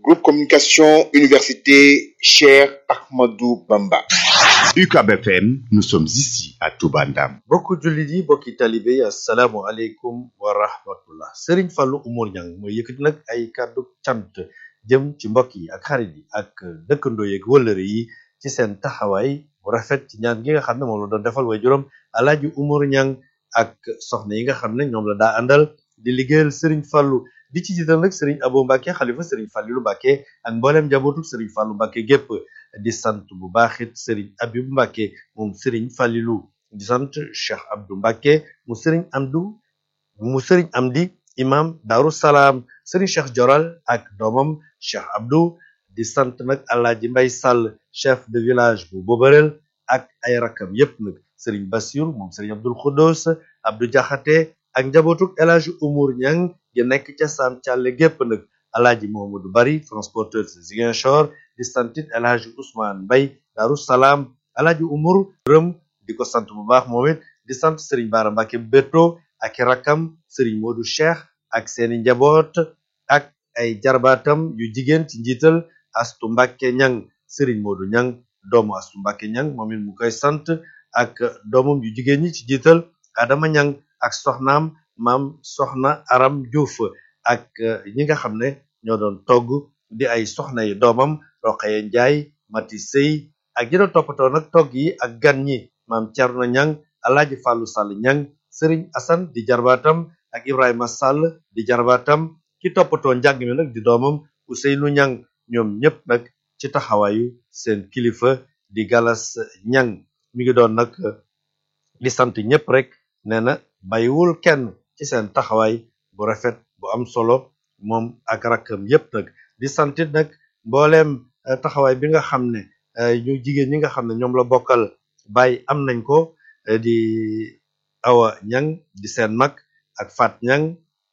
Groupe Communication Université Cheikh Ahmadou Bamba. UCAB FM, nous sommes ici à Touba Ndam. bokku jullit yi bokki talibe yi asalaamu aleykum wa rahmatullah Serigne Fallou Oumar Niang mooy yëkkati nag ay kàddu cant jëm ci mbokk yi ak xarit yi ak dëkkandoo yeeg wëllëre yi ci seen taxawaay bu rafet ci ñaan gi nga xam ne moom la doon defal way juróom Alaaji Oumar Niang ak soxna yi nga xam ne ñoom la daa àndal di liggéeyal Serigne Fallou di ci jiital nag Serigne Abo Mbacke xalifa Serigne Fallilou Mbacke ak mbooleem njabootu Serigne Fallou Mbacke gépp di sant bu baaxit Serigne Abibou Mbacke moom Serigne Fallilou di sant Cheikh Abdou Mbacke mu Serigne Amdou mu Serigne Amdi imam Darou Salaam Serigne Cheikh Joral ak doomam Cheikh Abdou di sant nag Alaaji Mbay Sall chef de village bu Bobarel ak ay rakam yépp nag Serigne Bassirou moom Serigne Abdoul Khoudous Abdou Diakhaté ak njabootuk El Hadji Oumar Niang gi nekk ca Sam Thialé gépp nag Alaaji Mohamadou Bari transporteur de Ziguinchor di santit El Hadji Ousmane Mbay Darou Salaam Alaaji Oumar rëm di ko sant bu baax moom it di sant Serigne Bara Mbacke Beto ak i rakam Serigne Modou Cheikh ak seeni njaboot ak ay jarbaatam yu jigéen ci njiital Astu Mbacke Niang Serigne Modou Niang doomu Astu Mbacke Niang moom it mu koy sant ak doomam yu jigéen ñi ci njiital Adama Niang ak soxnaam maam soxna Aram Diouf ak ñi nga xam ne ñoo doon togg di ay soxna yi doomam Roqaye Njaay Mati Sey ak ñi doon toppatoo nag togg yi ak gan ñi maam Cerno Ñang Alaaji Fàllu Sall Ñang Sëriñ Asan di jarbaatam ak Ibrahima Sall di jarbaatam ki toppatoo njàng mi nag di doomam Useynu Ñang ñoom ñëpp nag ci taxawaayu seen kilifa di Galas Ñang mi ngi doon nag di sant ñëpp rek nee na bàyyiwul kenn ci seen taxawaay bu rafet bu am solo moom ak rakkam yépp nag di santit nag mbooleem taxawaay bi nga xam ne ñu jigéen ñi nga xam ne ñoom la bokkal bàyyi am nañ ko di awa ñang di seen mag ak faat ñang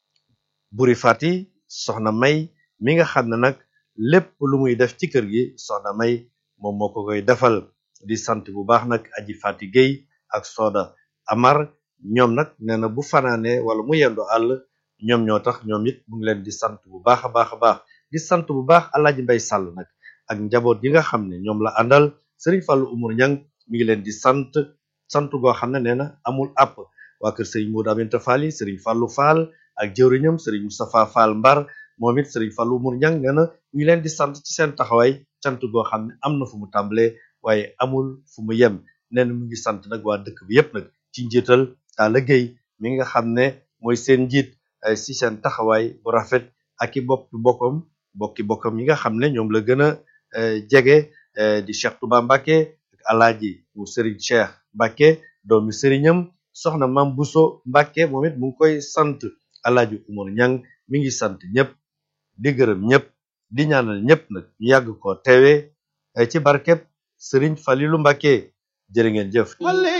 buri fati soxna may mi nga xam ne nag lépp lu muy def ci kër gi soxna may moom moo ko koy defal di sant bu baax nag aji fati géy ak sooda amar ñoom nag nee na bu fanaane wala mu yendo àll ñoom ñoo tax ñoom it mu ngi leen di sant bu baax a baax a baax di sant bu baax alaaji mbay sàll nag ak njaboot yi nga xam ne ñoom la àndal sëriñ Fallou Oumar Niang mi ngi leen di sant sant goo xam ne nee na amul àpp waa kër sëriñ Modou Aminta Fall yi sëriñ Fallou Fall ak jëwriñam sëriñ Moustapha Fall Mbar moom it sëriñ Fallou Oumar Niang nee na mi ngi leen di sant ci seen taxawaay cant goo xam ne am na fu mu tàmbalee waaye amul fu mu yem nee na mu ngi sant nag waa dëkk bi yépp nag ci njiital Talla Gueye mi nga xam ne mooy seen njiit si seen taxawaay bu rafet ak i bopp bokkam bokki bokkam yi nga xam ne ñoom la gën a jege di Cheikh Touba Mbacke ak alaaji mu Serigne Cheikh Mbacke doomi sëriñam soxna Mam Bousso Mbacke moom it mu ngi koy sant alaaji Oumar Niang mi ngi sant ñëpp di gërëm ñëpp di ñaanal ñëpp nag ñu yàgg ko teewe ci barkeb Serigne Falilou Mbacke jërë ngeen jëf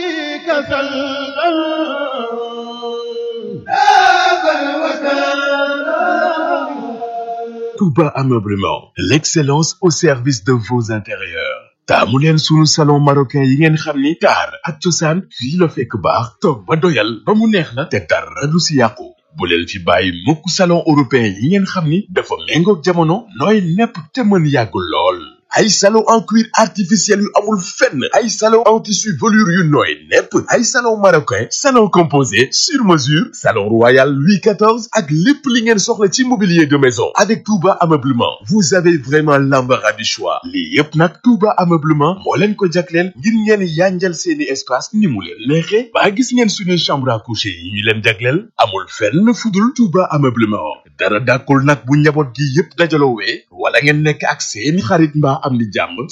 Touba Ameublement, l'excellence au service de vos intérieurs. taamu leen sunu salon marocain yi ngeen xam ni taar ak cosaan fii la fekk baax toog ba doyal ba mu neex la te dara du si yàqu bu leen fi bàyyi mukk salon européen yi ngeen xam ni dafa méngoog jamono nooy nepp te mën yàggul lool ay salon en cuir artificiel yu amul fenn ay salon en tissu velours yu nooy nepp ay salon marocain salon composé sur mesure salon royal Louis XIV ak lépp li ngeen soxla ci mobilier de maison avec Touba Ameublement vous avez vraiment l'embarras du choix lii yépp nag Touba Ameublement moo leen ko jagleel ngir ngeen yanjal seeni espace ni mu leen neexe ba gis ngeen suñuy chambre à coucher yi ñu leen jagleel amul fenn fudul Touba Ameublement dara dàkkul nag bu njaboot gi yépp dajaloo wee wala ngeen nekk ak seeni xarit mbaa am ni jàmm